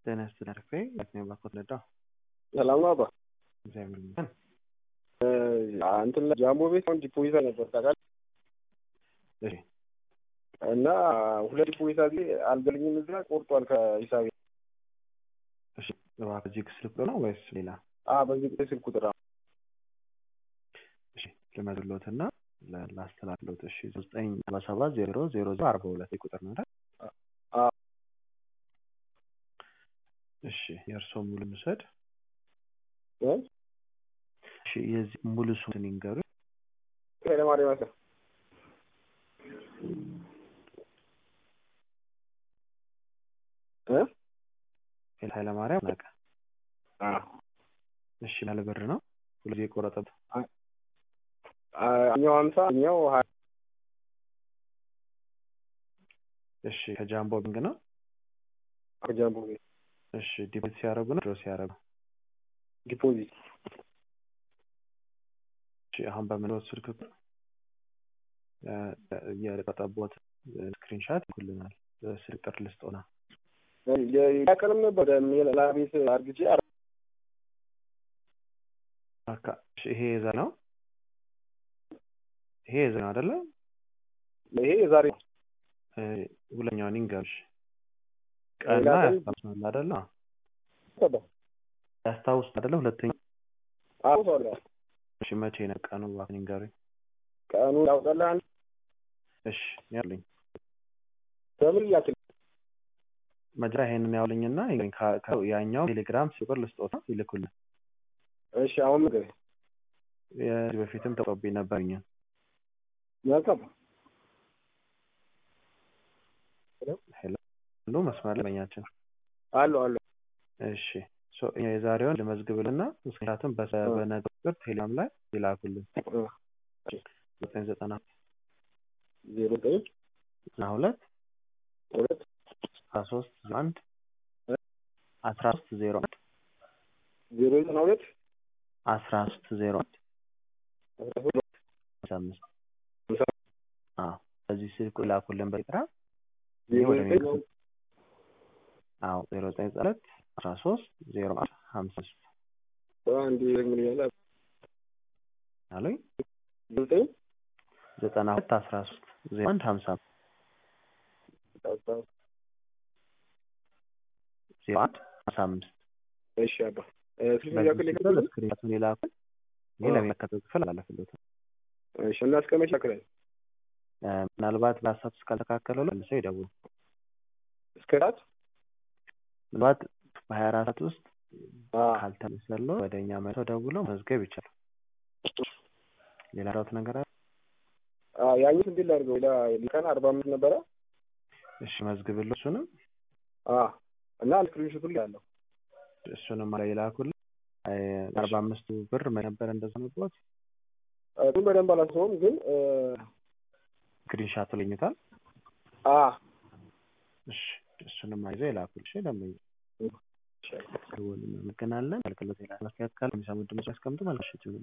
ጤና ይስጥልኝ አሪፍ ነኝ። የት ነው የባኮት ነዳ? ሰላም ነው አባ። እግዚአብሔር ይመስገን። እንትን ላይ ጃምቦ ቤት አሁን ዲፖዚት ነበር ታውቃለህ? እሺ እና ሁለት ዲፖዚት ጊዜ አልገልኝም እዛ ቆርጧል ከሂሳቤ። እሺ እባክህ እዚህ ስልክ ነው ወይስ ሌላ? አ በዚህ ጊዜ ስልክ ቁጥር አዎ። እሺ ልመድሎት እና ላስተላልሎት። እሺ ዘጠኝ አርባ ሰባት ዜሮ ዜሮ ዜሮ አርባ ሁለት ቁጥር ነው አይደል? አ እሺ የእርስዎ ሙሉ ምውሰድ። እ እሺ የዚህ ሙሉ ስሙን ይንገሩኝ። ኃይለማርያም ያሰ እ ኃይለማርያም ናቀ። አ እሺ ያለ ብር ነው ሁሉ ጊዜ የቆረጠበት እኛው ሀምሳ እኛው ሀያ እሺ ከጃምቦ ባንክ ነው። ከጃምቦ ቤት እሺ ዲፖዚት ሲያደርጉ ነው ድሮ ሲያደርጉ? ዲፖዚት እሺ አሁን በምንወት ስልክ ቁጥር የቆጠቦት ስክሪንሻት ይልኩልናል። ስልክ ጥር ልስጦና ያቀርም ነበር ሌላ ቤት አርግቼ አካ- እሺ፣ ይሄ የዛ ነው ይሄ የዛ ነው አይደለ? ይሄ የዛሬ እ ሁለኛውን ይንገርሽ ቀና ሌላ ቀን- ያስታውሳል አይደለ? ሰባ ያስታውስ አይደለ? ሁለተኛ አውሳለሁ እሺ መቼ ነው ቀኑ? እባክህ ይንገሩኝ። ቀኑ ያውጣልህ አንድ እሺ ያሉኝ በምን ላክል መጀመሪያ ይሄንን ያውልኝና ይንገሩኝ። ከ- ከ- ያኛው ቴሌግራም ሲቆር ልስጦታ ይልኩልን። እሺ አሁን ምግብ የዚህ በፊትም ተቆብኝ ነበርኝ። መልካም ሄሎ ሁሉ መስመር ላይ በኛችን አሉ አሉ እሺ ሶ እኛ የዛሬውን ልመዝግብልና ምክንያቱም በሰ- እ። በነገ ቁጥር ቴሌግራም ላይ ይላኩልን እ። ዘጠኝ ዘጠና ዜሮ ዘጠኝ ዘጠና ሁለት ሁለት አስራ ሶስት ዜሮ አንድ እ? አስራ ሶስት ዜሮ አንድ ዜሮ ዘጠና ሁለት አስራ ሶስት ዜሮ አንድ አስራ ሶስት አስራ አምስት ሃምሳ አዎ በዚህ ስልክ ላኩልን በቴሌግራም ዜሮ ወደ ዘጠኝ ቤት አዎ ዜሮ ዘጠኝ ዘጠና ሁለት አስራ ሶስት ዜሮ አንድ ሀምሳ ሶስት አንድ ምን ያለ አሉኝ ዜሮ ዘጠኝ ዘጠና ሁለት አስራ ሶስት ዜሮ አንድ ሀምሳ ዜሮ አንድ ሀምሳ አምስት እሺ አባ እ፣ ስልክ ያክል ይከፍላል ስክሪንቱን የላኩን ይሄ አዎ። ለሚመለከተው ክፍል አላለፍሎት እሺ እና እስከ መቼ ያክላል ምናልባት በሀሳብ እስካልተካከለው መልሰው ይደውሉ እስከ ራት ምናልባት በሀያ አራት ሰዓት ውስጥ አ ካልተመሰለው ወደ እኛ መልሰው ደውለው መዝገብ ይቻላል ሌላ ራውት ነገር አለ አ ያኛው እንዴት ላድርገው ሌላ ሊቀን አርባ አምስት ነበረ እሺ መዝግብሎ እሱንም አ እና ስክሪንሾቱ ላይ ያለው እሱንም ላይ ይላኩልን አርባ አምስቱ ብር ነበር እንደዛ ነበር እሱን በደንብ አላስበውም ግን እ፣ ስክሪንሻቱ ልኝታል አ እሺ እሱንም አይዘው ይላኩል እሺ ደንበኛ ይሻላል እናመሰግናለን አገልግሎት ሌላ ማስተካከል የሚሰሙ ድምጽ ያስቀምጡ መልካም ምሽት ይሁን